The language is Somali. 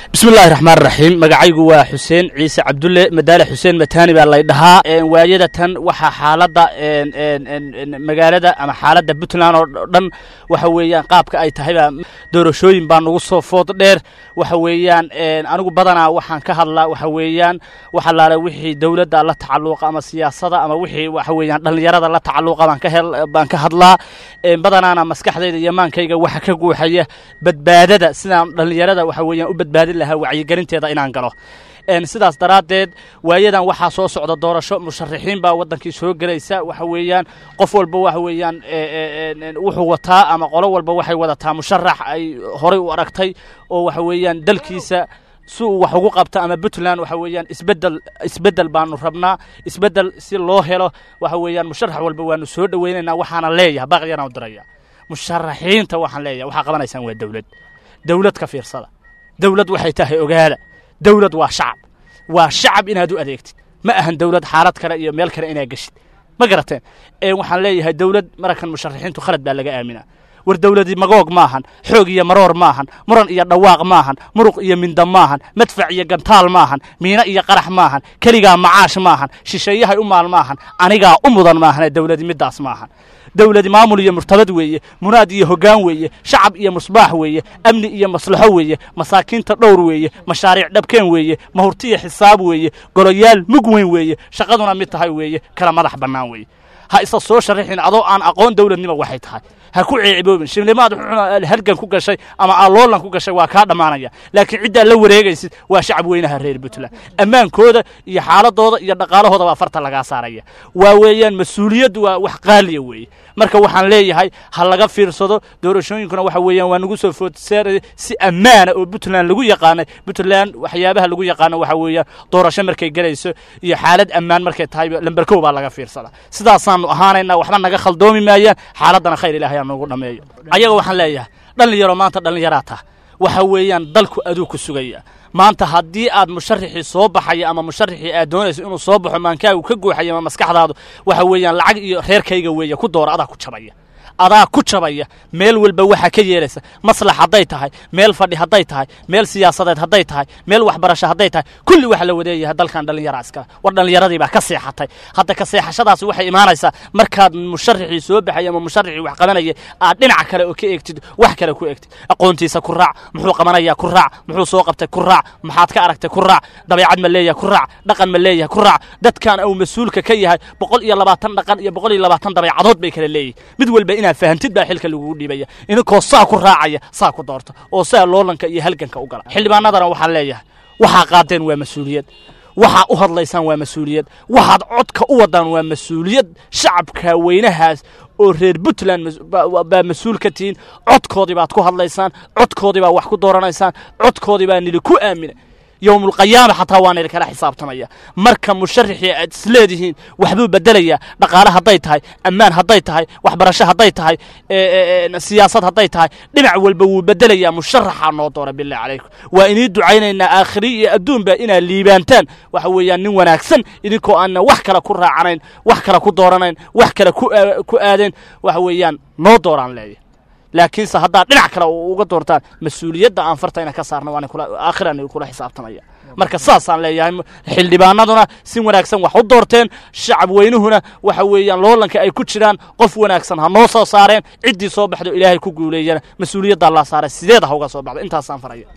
bismi llahi raxmaan raxiim magacaygu waa xuseen ciise cabdulle madaale xuseen matani baa lay dhahaa waayada tan waxaa xaaladda magaalada ama xaaladda puntland oo dhan waxa weeyaan qaabka ay tahay baa doorashooyin baa nagu soo food dheer waxa weeyaan anigu badanaa waxaan ka hadlaa waxa weeyaan waxa laala wixii dowladda la tacalluqa ama siyaasada ama wixii waxa weeyaan dhallinyarada la tacalluqa baan ka hel baan ka hadlaa badanaana maskaxdayda iyo maankayga waxa ka guuxaya badbaadada sidaan dhallinyarada waxa weeyaan u badbaadin lahaa wacyigelinteeda inaan galo sidaas daraaddeed waayadan waxaa soo socda doorasho musharaxiin baa waddankii soo gelaysa waxa weeyaan qof walba waxa weeyaan wuxuu wataa ama qolo walba waxay wadataa musharax ay horay u aragtay oo waxa weeyaan dalkiisa si uu wax ugu qabto ama puntland waxa weeyaan isbedel isbedel baanu rabnaa isbedel si loo helo waxa weeyaan musharax walba waanu soo dhoweynaynaa waxaana leeyahay baqyana u diraya musharaxiinta waxaan leeyahay waxaa qabanaysaan waa dowlad dowlad ka fiirsada dowlad waxay tahay ogaada dowlad waa shacab waa shacab inaad u adeegtid ma ahan dowlad xaalad kale iyo meel kale inaad geshid ma garateen waxaan leeyahay dowlad mararkan musharaxiintu khalad baa laga aaminaa war dowladii magoog maahan xoog iyo maroor maahan muran iyo dhawaaq maahan muruq iyo minda maahan madfac iyo gantaal maahan miino iyo qarax maahan keligaa macaash maahan shisheeyahay u maal maahan anigaa u mudan maahan dowladi middaas maahan dowladi maamul iyo murtabad weeye munaad iyo hoggaan weeye shacab iyo musbaax weeye amni iyo maslaxo weeye masaakiinta dhowr weeye mashaariic dhabkeen weeye mahurtiya xisaab weeye goloyaal mug weyn weeye shaqaduna mid tahay weeye kala madax bannaan weeye ha isa soo sharaxin adoo aan aqoon dowladnimo waxay tahay ha ku ceeciboobin shimlimaad halgan ku gashay ama aloolan ku gashay waa kaa dhammaanaya laakiin ciddaa la wareegaysid waa shacab weynaha reer puntland ammaankooda iyo xaaladooda iyo dhaqaalahooda baa farta lagaa saaraya waa weeyaan mas-uuliyaddu waa wax qaaliya weeye marka waxaan leeyahay ha laga fiirsado doorashooyinkuna waxa weeyaan waa nagu soo foodseeraya si ammaana oo puntland lagu yaqaanay puntland waxyaabaha lagu yaqaano waxa weeyaan doorasho markay gelayso iyo xaalad ammaan markay tahay lamberkow baa laga fiirsada sidaasaanu ahaanaynaa waxba naga khaldoomi maayaan xaaladdana khayr ilahay aa noogu dhameeyo ayaga waxaan leeyahay dhallinyaro maanta dhallinyaraa tah waxa weeyaan dalku aduu ku sugaya maanta haddii aad musharaxii soo baxaya ama musharaxii aad doonayso inuu soo baxo maankaagu ka guuxaya ama maskaxdaadu waxa weeyaan lacag iyo reerkayga weeye ku doora adaa ku jabaya adaa ku jabaya meel walba waxaa ka yeelaysa maslax hadday tahay meel fadhi hadday tahay meel siyaasadeed hadday tahay meel waxbarasho hadday tahay kulli waxa la wadeeyahay dalkan dhallinyara iskale war dhallinyaradii baa ka seexatay hadda ka seexashadaasi waxay imaanaysaa markaad musharaxii soo baxay ama musharaxii wax qabanayay aad dhinaca kale oo ka eegtid wax kale ku eegtid aqoontiisa ku raac muxuu qabanayaa ku raac muxuu soo qabtay ku raac maxaad ka aragtay ku raac dabeecad ma leeyahay ku raac dhaqan ma leeyahay ku raac dadkan uu mas-uulka ka yahay boqol iyo labaatan dhaqan iyo boqol iyo labaatan dabeecadood bay kala leeyihin mid walba inaad fahantid baa xilka lagugu dhiibaya ininkoo saa ku raacaya saa ku doorto oo saa loolanka iyo halganka u gala xildhibaanadana waxaan leeyahay waxaa qaadeen waa mas-uuliyad waxaa u hadlaysaan waa mas-uuliyad waxaad codka u wadaan waa mas-uuliyad shacabka weynahaas oo reer puntland baa mas-uul ka tihiin codkoodii baad ku hadlaysaan codkoodii baa wax ku dooranaysaan codkoodii baa nili ku aamina yowmulqiyaama xataa waa nili kala xisaabtamaya marka musharaxii aad isleedihiin waxbuu bedelayaa dhaqaale hadday tahay ammaan hadday tahay waxbarasho hadday tahay siyaasad hadday tahay dhinac walba wuu bedelayaa musharaxaa noo doora bilahi calaykum waa inii ducaynaynaa aakhiri iyo adduunba inaad liibaantaan waxa weeyaan nin wanaagsan idinkoo aanna wax kale ku raacanayn wax kale ku dooranayn wax kale ku aadayn waxa weeyaan noo dooraan leeya laakiinse haddaad dhinac kale uga doortaan mas-uuliyadda aan fartayna ka saarna waan aakhiraan kula xisaabtamaya marka saasaan leeyahay xildhibaanaduna si wanaagsan wax u doorteen shacab weynuhuna waxa weeyaan loolanka ay ku jiraan qof wanaagsan ha noo soo saareen ciddii soo baxdo ilaahay ku guuleeyana mas-uuliyaddaa laa saaray sideed ha uga soo baxdo intaasaan faraya